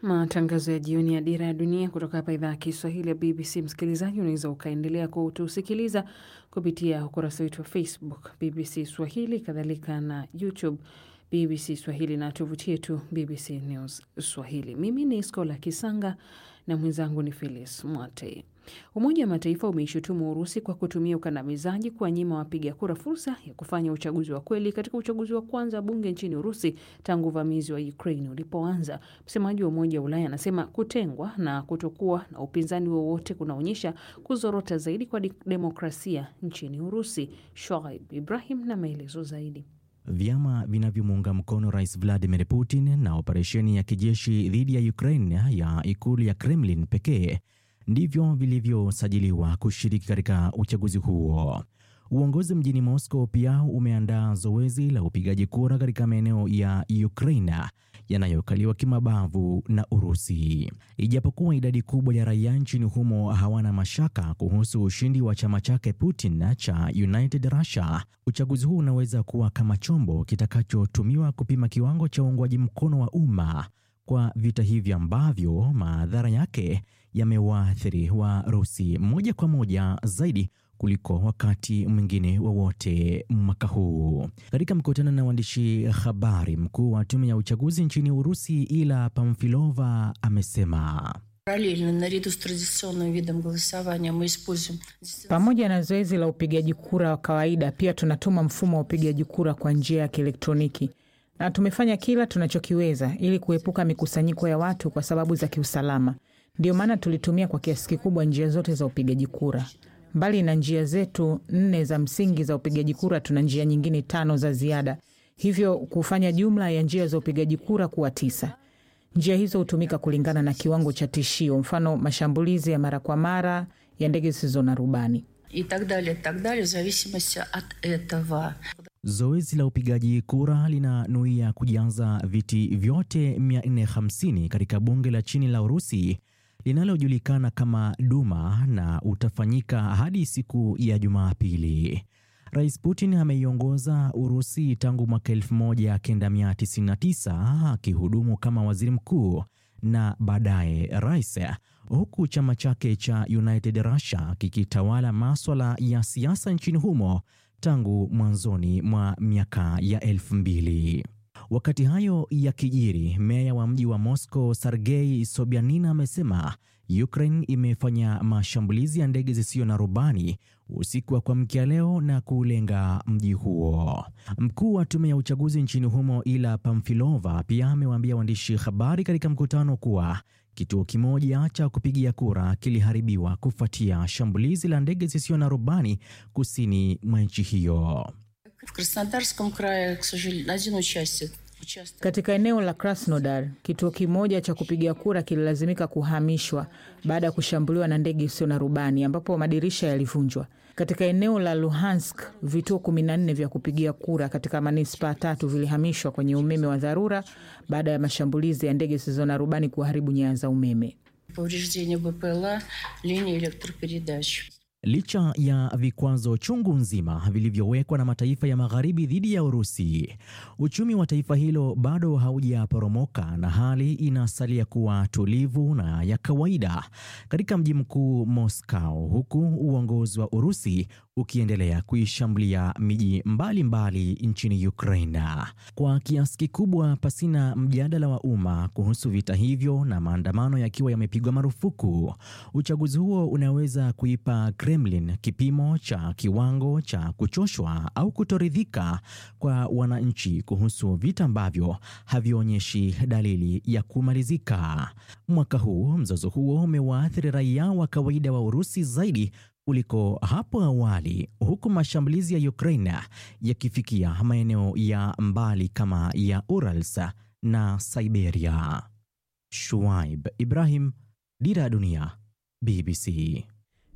Matangazo ya jioni ya Dira ya Dunia kutoka hapa idhaa ya Kiswahili ya BBC. Msikilizaji, unaweza ukaendelea kutusikiliza kupitia ukurasa wetu wa Facebook BBC Swahili, kadhalika na YouTube BBC Swahili na tovuti yetu BBC News Swahili. Mimi ni Skola Kisanga na mwenzangu ni Phyllis Mwate. Umoja wa Mataifa umeishutumu Urusi kwa kutumia ukandamizaji kuwanyima wapiga kura fursa ya kufanya uchaguzi wa kweli katika uchaguzi wa kwanza bunge nchini Urusi tangu uvamizi wa Ukraine ulipoanza. Msemaji wa Umoja wa Ulaya anasema kutengwa na kutokuwa na upinzani wowote kunaonyesha kuzorota zaidi kwa demokrasia nchini Urusi. Shoaib Ibrahim na maelezo zaidi. Vyama vinavyomuunga mkono Rais Vladimir Putin na operesheni ya kijeshi dhidi ya Ukraine ya ikulu ya Kremlin pekee ndivyo vilivyosajiliwa kushiriki katika uchaguzi huo. Uongozi mjini Moscow pia umeandaa zoezi la upigaji kura katika maeneo ya Ukraine yanayokaliwa kimabavu na Urusi. Ijapokuwa idadi kubwa ya raia nchini humo hawana mashaka kuhusu ushindi wa chama chake Putin cha United Russia, uchaguzi huu unaweza kuwa kama chombo kitakachotumiwa kupima kiwango cha uungwaji mkono wa umma kwa vita hivi ambavyo madhara yake yamewaathiri Warusi moja kwa moja zaidi kuliko wakati mwingine wowote wa mwaka huu. Katika mkutano na waandishi habari, mkuu wa tume ya uchaguzi nchini Urusi Ila Pamfilova amesema pamoja na zoezi la upigaji kura wa kawaida, pia tunatuma mfumo wa upigaji kura kwa njia ya kielektroniki na tumefanya kila tunachokiweza ili kuepuka mikusanyiko ya watu kwa sababu za kiusalama. Ndiyo maana tulitumia kwa kiasi kikubwa njia zote za upigaji kura. Mbali na njia zetu nne za msingi za upigaji kura, tuna njia nyingine tano za ziada, hivyo kufanya jumla ya njia za upigaji kura kuwa tisa. Njia hizo hutumika kulingana na kiwango cha tishio, mfano mashambulizi ya mara kwa mara ya ndege zisizo na rubani. Zoezi la upigaji kura linanuia kujaza viti vyote 450 katika bunge la chini la Urusi linalojulikana kama Duma na utafanyika hadi siku ya Jumapili. Rais Putin ameiongoza Urusi tangu mwaka 1999 akihudumu kama waziri mkuu na baadaye rais, huku chama chake cha United Russia kikitawala maswala ya siasa nchini humo tangu mwanzoni mwa miaka ya elfu mbili. Wakati hayo yakijiri, meya wa mji wa Moscow Sergei Sobyanin amesema Ukraine imefanya mashambulizi ya ndege zisizo na rubani usiku wa kuamkia leo na kulenga mji huo. Mkuu wa tume ya uchaguzi nchini humo Ila Pamfilova pia amewaambia waandishi habari katika mkutano kuwa kituo kimoja cha kupigia kura kiliharibiwa kufuatia shambulizi la ndege zisizo na rubani kusini mwa nchi hiyo. Katika eneo la Krasnodar, kituo kimoja cha kupigia kura kililazimika kuhamishwa baada ya kushambuliwa na ndege isiyo na rubani ambapo madirisha yalivunjwa. Katika eneo la Luhansk, vituo 14 vya kupigia kura katika manispaa tatu vilihamishwa kwenye umeme wa dharura baada ya mashambulizi ya ndege zisizo na rubani kuharibu nyaya za umeme. Licha ya vikwazo chungu nzima vilivyowekwa na mataifa ya magharibi dhidi ya Urusi, uchumi wa taifa hilo bado haujaporomoka na hali inasalia kuwa tulivu na ya kawaida katika mji mkuu Moscow, huku uongozi wa Urusi ukiendelea kuishambulia miji mbalimbali nchini Ukraine kwa kiasi kikubwa pasina mjadala wa umma kuhusu vita hivyo na maandamano yakiwa yamepigwa marufuku. Uchaguzi huo unaweza kuipa Kremlin kipimo cha kiwango cha kuchoshwa au kutoridhika kwa wananchi kuhusu vita ambavyo havionyeshi dalili ya kumalizika. Mwaka huu mzozo huo umewaathiri raia wa kawaida wa Urusi zaidi kuliko hapo awali, huku mashambulizi ya Ukraine yakifikia maeneo ya mbali kama ya Urals na Siberia. Shuaib Ibrahim, Dira ya Dunia, BBC.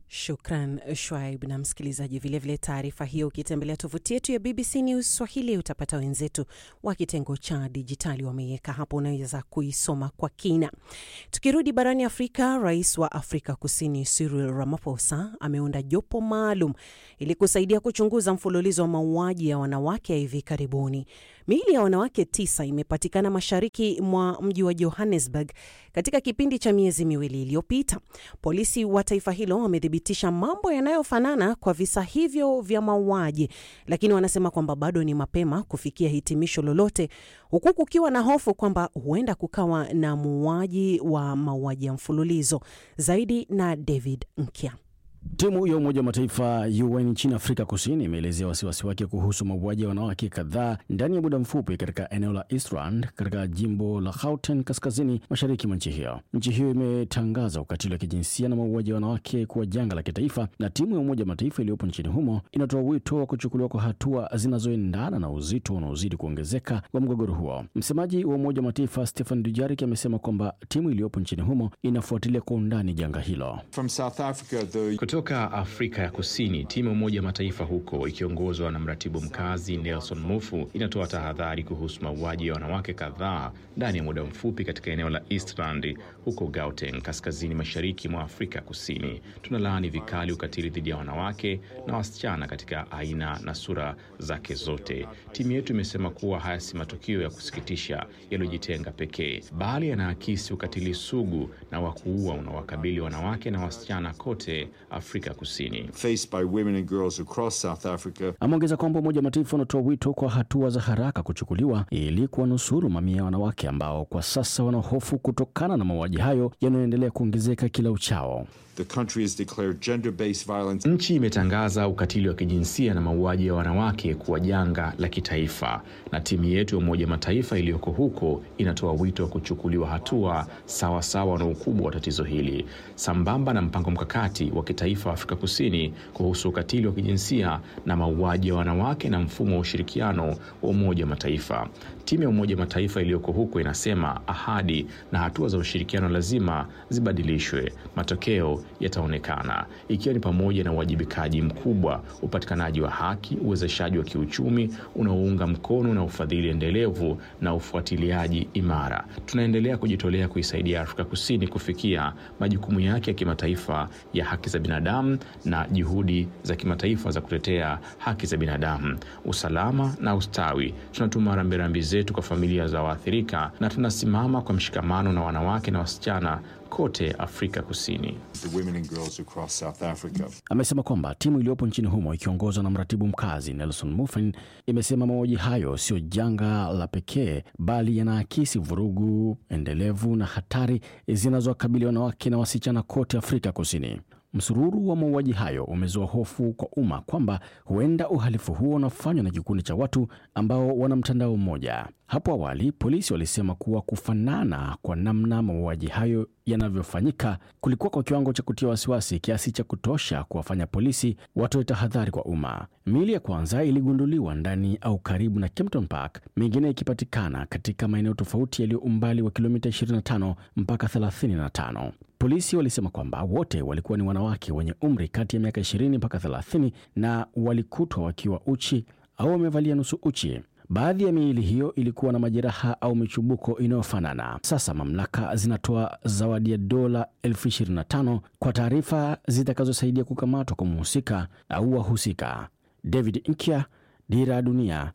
Shukran Shwaib na msikilizaji. Vilevile taarifa hiyo, ukitembelea tovuti yetu ya BBC News Swahili utapata wenzetu wa kitengo cha dijitali wameiweka hapo, unaweza kuisoma kwa kina. Tukirudi barani Afrika, rais wa Afrika Kusini Cyril Ramaphosa ameunda jopo maalum ili kusaidia kuchunguza mfululizo wa mauaji ya wanawake ya hivi karibuni. Miili ya wanawake tisa imepatikana mashariki mwa mji wa Johannesburg katika kipindi cha miezi miwili iliyopita. Polisi wa taifa hilo wamethibitisha mambo yanayofanana kwa visa hivyo vya mauaji, lakini wanasema kwamba bado ni mapema kufikia hitimisho lolote, huku kukiwa na hofu kwamba huenda kukawa na muuaji wa mauaji ya mfululizo. Zaidi na David Nkya. Timu ya Umoja wa Mataifa UN nchini Afrika Kusini imeelezea wasiwasi wake kuhusu mauaji ya wanawake kadhaa ndani ya muda mfupi katika eneo la Eastland katika jimbo la Gauteng kaskazini mashariki mwa nchi hiyo. Nchi hiyo imetangaza ukatili wa kijinsia na mauaji ya wanawake kuwa janga la kitaifa, na timu ya Umoja wa Mataifa iliyopo nchini humo inatoa wito wa kuchukuliwa kwa hatua zinazoendana na uzito unaozidi kuongezeka wa mgogoro huo. Msemaji wa Umoja wa Mataifa Stefan Dujarric amesema kwamba timu iliyopo nchini humo inafuatilia kwa undani janga hilo. From South Africa, the... Kutoka Afrika ya Kusini, timu ya Umoja Mataifa huko ikiongozwa na mratibu mkazi Nelson Mufu inatoa tahadhari kuhusu mauaji ya wanawake kadhaa ndani ya muda mfupi katika eneo la Eastland huko Gauteng, kaskazini mashariki mwa Afrika Kusini. Tunalaani vikali ukatili dhidi ya wanawake na wasichana katika aina na sura zake zote. Timu yetu imesema kuwa haya si matukio ya kusikitisha yaliyojitenga pekee, bali yanaakisi ukatili sugu na wa kuua unaowakabili wanawake na wasichana kote Afrika Kusini. faced by women and girls across South Africa. Ameongeza kwamba Umoja wa Mataifa unatoa wito kwa hatua za haraka kuchukuliwa ili kuwanusuru mamia ya wanawake ambao kwa sasa wanahofu kutokana na mauaji hayo yanayoendelea kuongezeka kila uchao. The country has declared gender-based violence Nchi imetangaza ukatili wa kijinsia na mauaji ya wanawake kuwa janga la kitaifa, na timu yetu ya Umoja Mataifa iliyoko huko inatoa wito wa kuchukuliwa hatua sawa sawa na ukubwa wa tatizo hili, sambamba na mpango mkakati wa kitaifa wa Afrika Kusini kuhusu ukatili wa kijinsia na mauaji ya wanawake na mfumo wa ushirikiano wa Umoja wa Mataifa. Timu ya Umoja Mataifa iliyoko huko inasema ahadi na hatua za ushirikiano lazima zibadilishwe. Matokeo yataonekana ikiwa ni pamoja na uwajibikaji mkubwa, upatikanaji wa haki, uwezeshaji wa kiuchumi unaounga mkono na ufadhili endelevu na ufuatiliaji imara. Tunaendelea kujitolea kuisaidia Afrika Kusini kufikia majukumu yake ya kimataifa ya haki za binadamu na juhudi za kimataifa za kutetea haki za binadamu, usalama na ustawi. Tunatuma rambirambi zetu kwa familia za waathirika na tunasimama kwa mshikamano na wanawake na wasichana kote Afrika Kusini. the women and girls across South Africa. Amesema kwamba timu iliyopo nchini humo ikiongozwa na mratibu mkazi Nelson Muffin imesema mauaji hayo sio janga la pekee, bali yanaakisi vurugu endelevu na hatari zinazowakabili wanawake na wasichana kote Afrika Kusini. Msururu wa mauaji hayo umezua hofu kwa umma kwamba huenda uhalifu huo unafanywa na kikundi cha watu ambao wana mtandao mmoja. Hapo awali polisi walisema kuwa kufanana kwa namna mauaji hayo yanavyofanyika kulikuwa kwa kiwango cha kutia wasiwasi kiasi cha kutosha kuwafanya polisi watoe tahadhari kwa umma. Miili ya kwanza iligunduliwa ndani au karibu na Kempton Park, mingine ikipatikana katika maeneo tofauti yaliyo umbali wa kilomita 25 mpaka 35. Polisi walisema kwamba wote walikuwa ni wanawake wenye umri kati ya miaka 20 mpaka 30 na walikutwa wakiwa uchi au wamevalia nusu uchi. Baadhi ya miili hiyo ilikuwa na majeraha au michubuko inayofanana. Sasa mamlaka zinatoa zawadi ya dola elfu ishirini na tano kwa taarifa zitakazosaidia kukamatwa kwa mhusika au wahusika. David Nkya, Dira ya Dunia,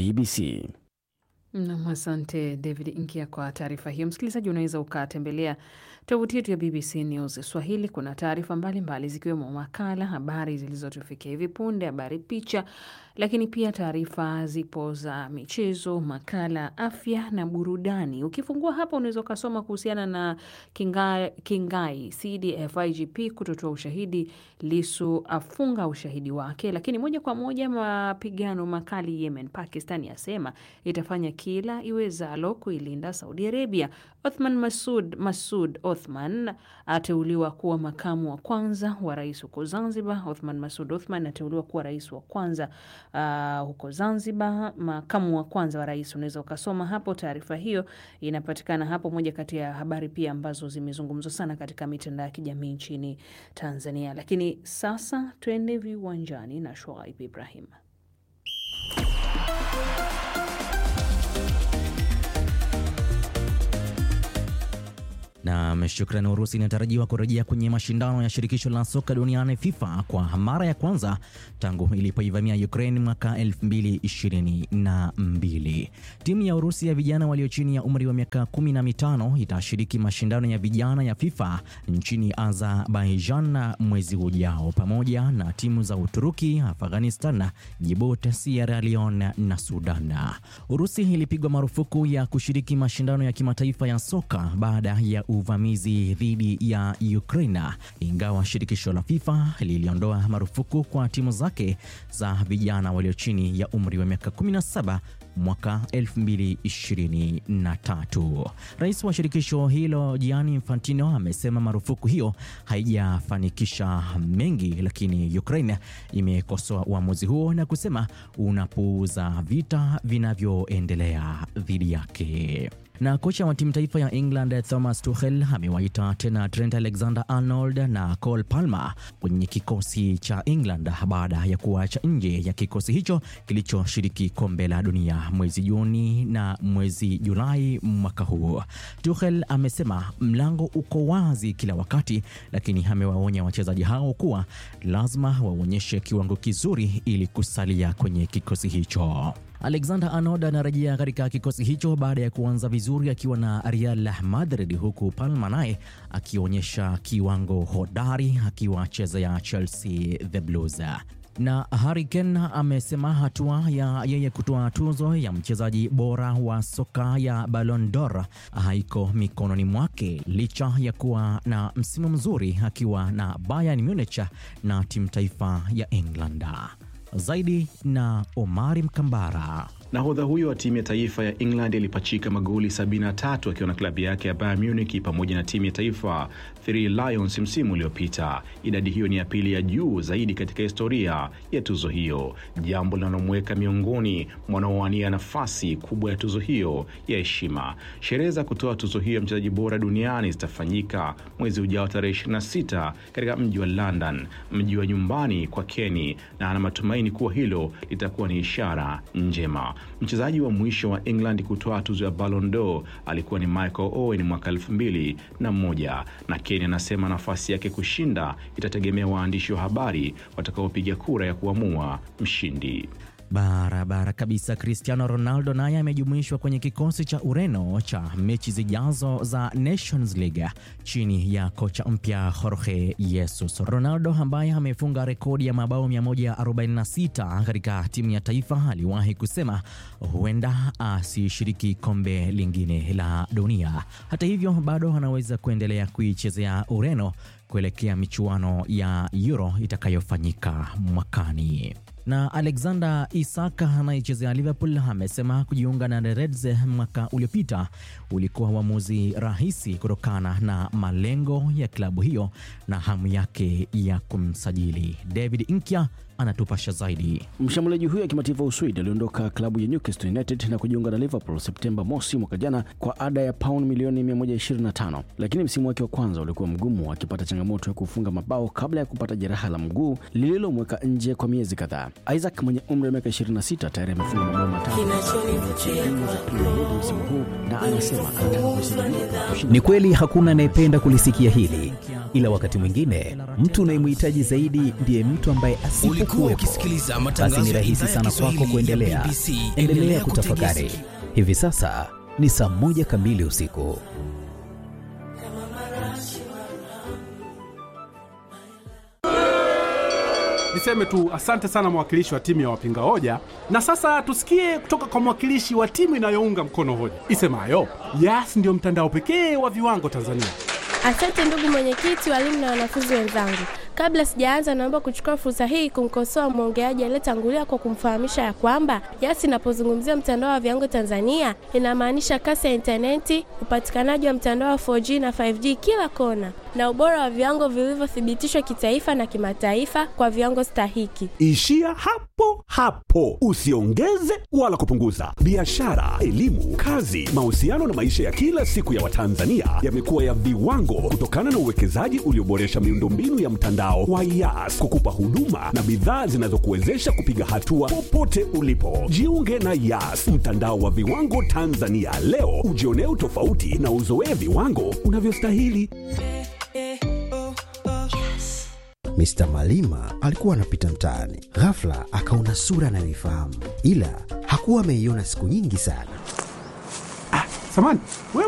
BBC. Nam, asante David Nkia kwa taarifa hiyo. Msikilizaji, unaweza ukatembelea tovuti yetu ya BBC News Swahili. Kuna taarifa mbalimbali zikiwemo makala, habari zilizotufikia hivi punde, habari, picha, lakini pia taarifa zipo za michezo, makala, afya na burudani. Ukifungua hapa, unaweza ukasoma kuhusiana na Kingai, Kingai CDF IGP kutotoa ushahidi, Lisu afunga ushahidi wake, lakini moja kwa moja mapigano makali Yemen, Pakistan yasema itafanya kila iwezalo kuilinda Saudi Arabia. Othman Masud, Masud Othman ateuliwa kuwa makamu wa kwanza wa rais huko Zanzibar. Othman Masud Othman ateuliwa kuwa rais wa kwanza uh, huko Zanzibar. Makamu wa kwanza wa rais, unaweza ukasoma hapo taarifa hiyo, inapatikana hapo. Moja kati ya habari pia ambazo zimezungumzwa sana katika mitandao ya kijamii nchini Tanzania. Lakini sasa tuende viwanjani na Shoaib Ibrahim. Na shukrani. Urusi inatarajiwa kurejea kwenye mashindano ya shirikisho la soka duniani FIFA kwa mara ya kwanza tangu ilipoivamia Ukraine mwaka 2022. Timu ya Urusi ya vijana walio chini ya umri wa miaka 15 itashiriki mashindano ya vijana ya FIFA nchini Azerbaijan mwezi ujao pamoja na timu za Uturuki, Afghanistan, Djibouti, Sierra Leone na Sudan. Urusi ilipigwa marufuku ya kushiriki mashindano ya kimataifa ya soka baada ya uvamizi dhidi ya Ukraine, ingawa shirikisho la FIFA liliondoa marufuku kwa timu zake za vijana walio chini ya umri wa miaka 17 mwaka 2023. Rais wa shirikisho hilo Gianni Infantino amesema marufuku hiyo haijafanikisha mengi, lakini Ukraine imekosoa uamuzi huo na kusema unapuuza vita vinavyoendelea dhidi yake na kocha wa timu taifa ya England Thomas Tuchel amewaita tena Trent Alexander-Arnold na Cole Palmer kwenye kikosi cha England baada ya kuacha nje ya kikosi hicho kilichoshiriki kombe la dunia mwezi Juni na mwezi Julai mwaka huu. Tuchel amesema mlango uko wazi kila wakati, lakini amewaonya wachezaji hao kuwa lazima waonyeshe kiwango kizuri ili kusalia kwenye kikosi hicho. Alexander Arnold anarejea katika kikosi hicho baada ya kuanza vizuri akiwa na Real Madrid, huku Palma naye akionyesha kiwango hodari akiwachezea Chelsea the Blues. Na Harry Kane amesema hatua ya yeye kutoa tuzo ya mchezaji bora wa soka ya Ballon d'Or haiko mikononi mwake licha ya kuwa na msimu mzuri akiwa na Bayern Munich na timu taifa ya England. Zaidi na Omari Mkambara. Nahodha huyo wa timu ya taifa ya England alipachika magoli 73 akiwa na klabu yake ya Bayern Munich pamoja na timu ya taifa Three Lions msimu uliopita. Idadi hiyo ni ya pili ya juu zaidi katika historia ya tuzo hiyo, jambo linalomweka miongoni wanaowania nafasi kubwa ya tuzo hiyo ya heshima. Sherehe za kutoa tuzo hiyo ya mchezaji bora duniani zitafanyika mwezi ujao tarehe 26 katika mji wa London, mji wa nyumbani kwa Kenny, na ana matumaini kuwa hilo litakuwa ni ishara njema. Mchezaji wa mwisho wa England kutoa tuzo ya Ballon d'Or alikuwa ni Michael Owen mwaka elfu mbili na moja na Kane anasema nafasi yake kushinda itategemea waandishi wa habari watakaopiga kura ya kuamua mshindi. Barabara kabisa. Cristiano Ronaldo naye amejumuishwa kwenye kikosi cha Ureno cha mechi zijazo za Nations League chini ya kocha mpya Jorge Jesus. Ronaldo ambaye amefunga rekodi ya mabao 146 katika timu ya taifa aliwahi kusema huenda asishiriki kombe lingine la dunia. Hata hivyo, bado anaweza kuendelea kuichezea Ureno kuelekea michuano ya Euro itakayofanyika mwakani na Alexander Isak anayechezea Liverpool amesema kujiunga na the Reds mwaka uliopita ulikuwa uamuzi rahisi kutokana na malengo ya klabu hiyo na hamu yake ya kumsajili. David Inkya anatupasha zaidi. Mshambuliaji huyo wa kimataifa wa Uswidi aliondoka klabu ya Newcastle United na kujiunga na Liverpool Septemba mosi mwaka jana kwa ada ya pauni milioni 125, lakini msimu wake wa kwanza ulikuwa mgumu, akipata changamoto ya kufunga mabao kabla ya kupata jeraha la mguu lililomweka nje kwa miezi kadhaa. Isaac mwenye umri wa miaka 26 tayari amefunga mabao matano msimu huu na anasema anataka kusaidia. Ni kweli hakuna anayependa kulisikia hili, ila wakati mwingine mtu unayemhitaji zaidi ndiye mtu ambaye asipokuwepo, basi ni rahisi sana kwako kuendelea. Endelea kutafakari. Hivi sasa ni saa moja kamili usiku. Niseme tu asante sana mwakilishi wa timu ya wapinga hoja, na sasa tusikie kutoka kwa mwakilishi wa timu inayounga mkono hoja isemayo Yas ndiyo mtandao pekee wa viwango Tanzania. Asante ndugu mwenyekiti, walimu na wanafunzi wenzangu. Kabla sijaanza, naomba kuchukua fursa hii kumkosoa mwongeaji aliyetangulia kwa kumfahamisha ya kwamba Yas inapozungumzia mtandao wa viwango Tanzania inamaanisha kasi ya intaneti, upatikanaji wa mtandao wa 4G na 5G kila kona, na ubora wa viwango vilivyothibitishwa kitaifa na kimataifa kwa viwango stahiki. Ishia hapo hapo, usiongeze wala kupunguza. Biashara, elimu, kazi, mahusiano na maisha ya kila siku ya Watanzania yamekuwa ya viwango kutokana na uwekezaji ulioboresha miundombinu ya mtandao wa Yas kukupa huduma na bidhaa zinazokuwezesha kupiga hatua popote ulipo. Jiunge na Yas, mtandao wa viwango Tanzania leo, ujionee utofauti na uzoee viwango unavyostahili. Mr. Malima alikuwa anapita mtaani, ghafla akaona sura anayoifahamu, ila hakuwa ameiona siku nyingi sana. Samani, wewe